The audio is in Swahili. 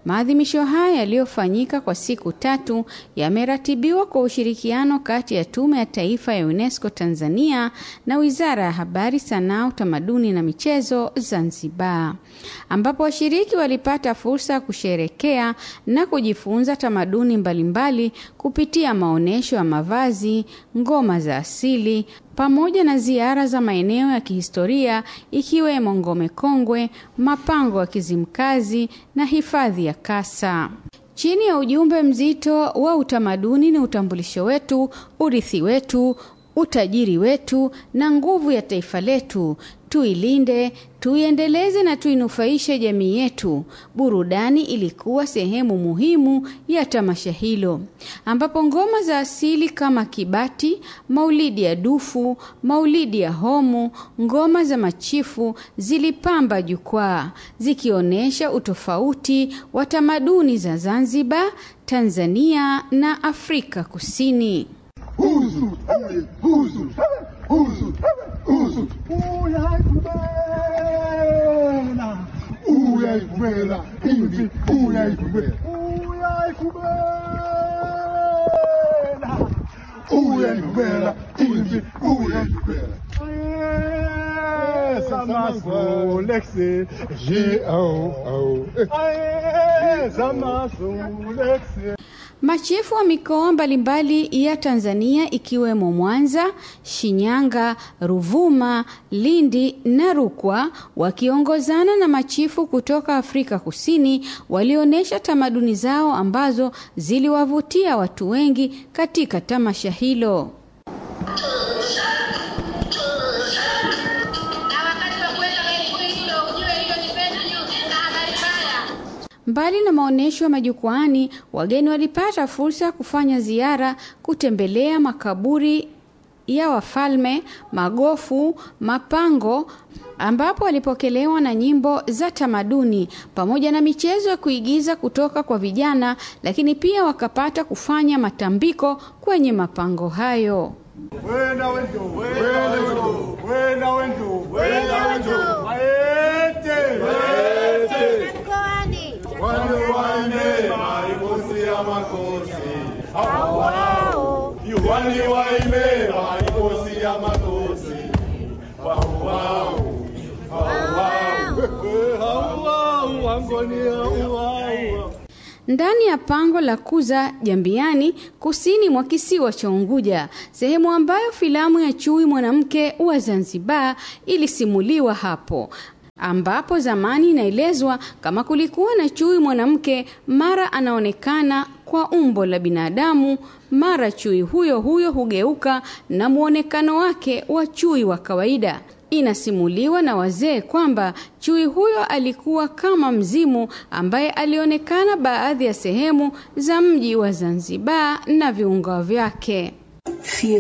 Maadhimisho haya yaliyofanyika kwa siku tatu yameratibiwa kwa ushirikiano kati ya Tume ya Taifa ya UNESCO Tanzania na Wizara ya Habari, Sanaa, Utamaduni na Michezo Zanzibar, ambapo washiriki walipata fursa ya kusherekea na kujifunza tamaduni mbalimbali kupitia maonyesho ya mavazi, ngoma za asili pamoja na ziara za maeneo ya kihistoria ikiwemo Ngome Kongwe, mapango ya Kizimkazi na hifadhi ya Kasa. Chini ya ujumbe mzito wa utamaduni ni utambulisho wetu, urithi wetu, utajiri wetu na nguvu ya taifa letu, tuilinde, tuiendeleze na tuinufaishe jamii yetu. Burudani ilikuwa sehemu muhimu ya tamasha hilo, ambapo ngoma za asili kama kibati, maulidi ya dufu, maulidi ya homu, ngoma za machifu zilipamba jukwaa zikionyesha utofauti wa tamaduni za Zanzibar, Tanzania na Afrika Kusini. Huzu, huzu, huzu, huzu. Uyaikubela, uyaikubela, hivi uyaikubela, uyaikubela, hivi uyaikubela. Zamasu lexe, J'ai au au. zamasu lexe. Machifu wa mikoa mbalimbali ya Tanzania ikiwemo Mwanza, Shinyanga, Ruvuma, Lindi na Rukwa wakiongozana na machifu kutoka Afrika Kusini walionyesha tamaduni zao ambazo ziliwavutia watu wengi katika tamasha hilo. Mbali na maonyesho ya majukwaani, wageni walipata fursa ya kufanya ziara, kutembelea makaburi ya wafalme, magofu, mapango ambapo walipokelewa na nyimbo za tamaduni pamoja na michezo ya kuigiza kutoka kwa vijana, lakini pia wakapata kufanya matambiko kwenye mapango hayo. Wenda wendo, wenda wendo, wenda wendo, wenda wendo. Waete, waete. Wale wane maibosi ya makosi. Hao wao. Yuwani waime maibosi ya makosi. Hao wao. Hao wao. Hao wao wangoni hao wao. ndani ya pango la Kuza Jambiani, kusini mwa kisiwa cha Unguja, sehemu ambayo filamu ya Chui mwanamke wa Zanzibar ilisimuliwa hapo ambapo zamani inaelezwa kama kulikuwa na chui mwanamke, mara anaonekana kwa umbo la binadamu, mara chui huyo huyo hugeuka na muonekano wake wa chui wa kawaida. Inasimuliwa na wazee kwamba chui huyo alikuwa kama mzimu ambaye alionekana baadhi ya sehemu za mji wa Zanzibar na viunga vyake.